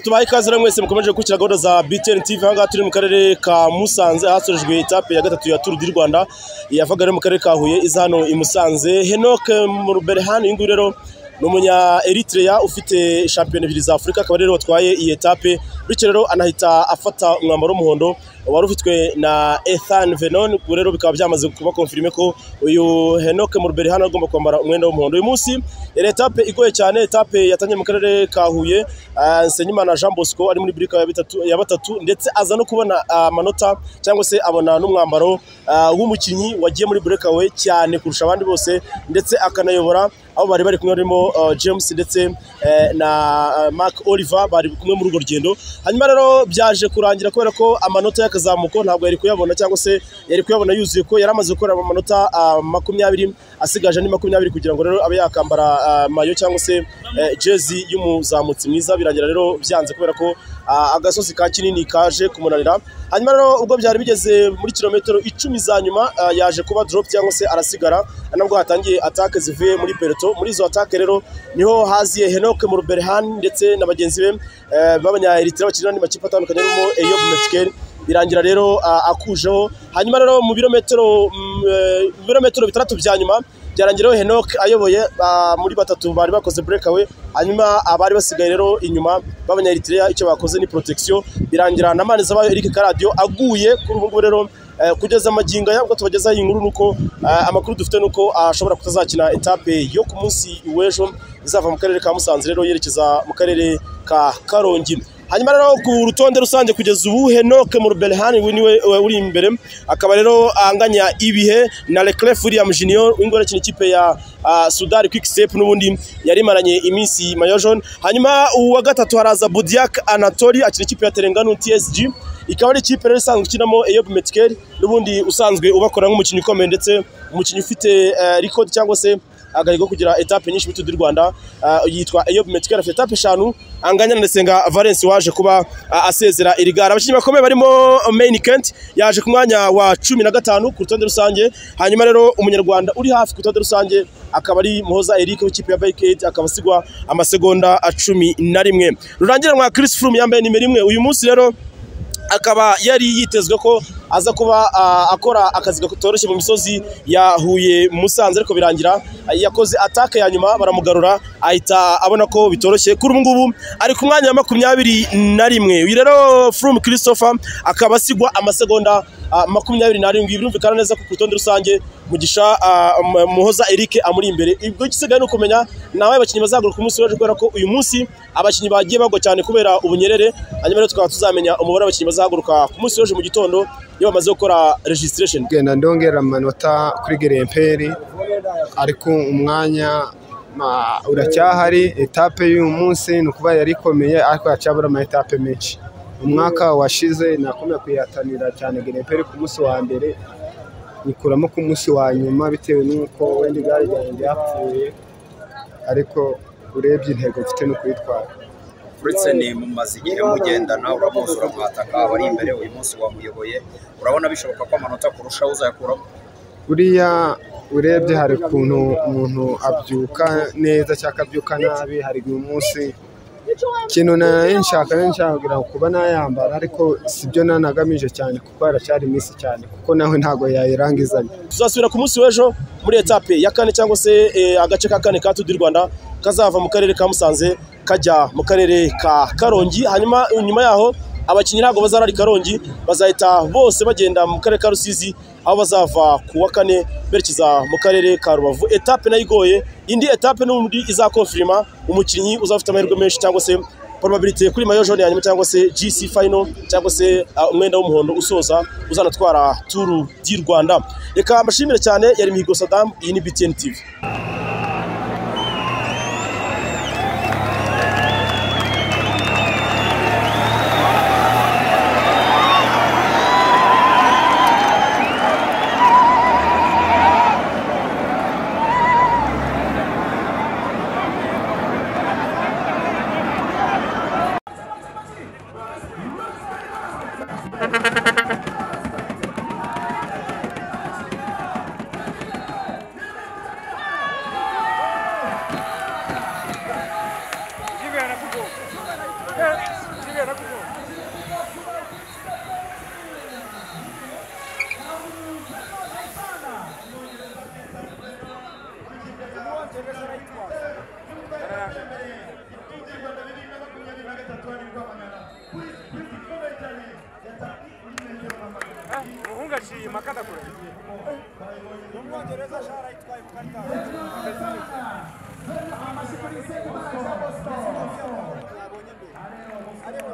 tubaha ikaze rero mwese mukomeje gukurikira gahunda za BTN TV aha ngaha turi mu karere ka Musanze hasorejwe etape ya gatatu ya Tour du Rwanda yavaga rero mu karere ka Huye iza hano i Musanze Henoc Muberhan uyu nguyu rero ni umunya Eritrea ufite shampiyona ebyiri za Afurika akaba rero watwaye iyi etape bityo rero anahita afata umwambaro w'umuhondo wari ufitwe na Ethan Venon ubwo rero bikaba byamaze kuba konfirime ko uyu Henoc Murberi hano agomba kwambara umwenda w'umuhondo uyu munsi yari etape igoye cyane etape yatangiye mu karere ka Huye ah, Nsengimana Jean Bosco ari muri burika ya bitatu- ya batatu ndetse aza no kubona ah, amanota cyangwa se abona n'umwambaro ah, w'umukinnyi wagiye muri breakaway cyane kurusha abandi bose ndetse akanayobora aho bari bari kumwe barimo uh, James ndetse eh, na uh, Mark Oliver bari kumwe muri urwo rugendo hanyuma rero byaje kurangira kubera ko amanota y'akazamuko ntabwo yari kuyabona cyangwa se yari kuyabona yuzuye ko yari amaze gukora amanota ah, makumyabiri asigaje ni makumyabiri kugira ngo rero abe yakambara ah, mayo cyangwa se eh, jezi y'umuzamutsi mwiza birangira rero byanze kubera ko ah, agasozi ka kinini kaje kumunanira hanyuma rero ubwo byari bigeze muri kilometero icumi za nyuma ah, yaje kuba drop cyangwa se arasigara nabwo hatangiye atake zivuye muri peloto muri izo atake rero niho haziye Henoc Muberhan ndetse na bagenzi be eh, b'abanya Eritrea bakinira andi makipe atandukanye harimo Eyob Metkel birangira rero ah, akujeho hanyuma rero mu birometero mm, eh, mu birometero bitandatu bya nyuma byarangiraho Henoc ayoboye ah, muri batatu bari bakoze breakaway hanyuma abari basigaye rero inyuma b'abanya Eritrea icyo bakoze ni protection birangira na Manizabayo Eric Karadio aguye kuri ubu ngubu rero Eh, kugeza magingo aya ubwo tubagezaho iyi nkuru ni uko eh, amakuru dufite ni uko ashobora kutazakina etape yo ku munsi w'ejo izava mu karere ka musanze rero yerekeza mu karere ka karongi hanyuma rero ku rutonde rusange kugeza ubu henoke mu ruberehani niwe eh, uri imbere akaba rero anganya ibihe na leclef william junior w'ingore akina ikipe ya ah, sudari quick step n'ubundi yari imaranye iminsi mayojon hanyuma uwa gatatu haraza budiak anatori akina ikipe ya terengano tsg ikaba ari ikipe rero isanzwe ukinamo Eyob Metkel n'ubundi usanzwe ubakora nk'umukinnyi ukomeye ndetse umukinnyi ufite eh, record cyangwa se agahigo ko kugira etape nyinshi muri Tour du Rwanda ah, yitwa Eyob Metkel afite etape eshanu anganya na Ndasenga Valence waje kuba ah, asezera iri gara abakinnyi bakomeye barimo Main Kent yaje ku mwanya wa cumi na gatanu ku rutonde rusange hanyuma rero umunyarwanda uri hafi ku rutonde rusange akaba ari Muhoza Eric w'ikipe ya Bike Aid akaba asigwa amasegonda ah, cumi na rimwe rurangira Chris Froome yambaye nimero imwe uyu munsi rero akaba yari yitezwe ko aza kuba ah, akora akazi katoroshye mu misozi ya Huye Musanze ariko birangira ah, yakoze atake ya nyuma baramugarura ahita abona ko bitoroshye kuri ubu ngubu ari ku mwanya wa makumyabiri na rimwe uyu rero Froome Christopher akaba asigwa amasegonda ah, makumyabiri n'arindwi birumvikana neza ko ku rutonde rusange mugisha ah, M- muhoza Eric amuri imbere ibyo igisigaye ni ukumenya nawe abakinnyi bazagaruka ku munsi w'ejo kubera ko uyu munsi abakinnyi bagiye bagwa cyane kubera ubunyerere hanyuma rero tukaba tuzamenya umubare w'abakinnyi bazahaguruka ku munsi w'ejo mu gitondo iyo bamaze gukora registration genda ndongera amanota kuri geremperi ariko umwanya ma- uracyahari etape y'uyu munsi ni ukuba yari ikomeye ariko yacyabura ama etape menshi umwaka washize nakomeye kuyihatanira cyane geremperi ku munsi wa mbere nyikuramo ku munsi wa nyuma bitewe n'uko wenda igare ryanjye ryapfuye ariko urebye intego mfite ni ukuyitwara uretse ni mumaze igihe mugendana uramuzi uramwataka aba ari imbere uyu munsi wamuyoboye urabona bishoboka ko amanota kurushaho uzayakuramo buriya urebye hari ukuntu umuntu abyuka neza cyangwa akabyuka nabi hari uyu munsi ikintu nari nshaka nari nshaka kugira ngo kuba nayambara ariko sibyo nanagamije cyane kuko haracyari iminsi cyane kuko nawe ntabwo yayirangizanya tuzasubira ku munsi w'ejo muri etape ya kane cyangwa se eh, agace ka kane ka Tour du Rwanda kazava mu karere ka Musanze kajya mu karere ka Karongi hanyuma nyuma yaho abakinnyi ntabwo bazarari Karongi bazahita bose bagenda mu karere ka Rusizi aho bazava ku wa kane berekeza mu karere ka Rubavu etape nayo igoye indi etape n'ubundi izakonfirima umukinnyi uzafite amahirwe menshi cyangwa se probability kuri mayo jaune yanyuma cyangwa se GC final cyangwa se ah, umwenda w'umuhondo usoza uzanatwara Tour du Rwanda reka mbashimire cyane yari Mihigo Saddam iyi ni BTN TV umuhungu aciye amakada kure ni umwongereza shara yitwaye ku karita yabonye mbere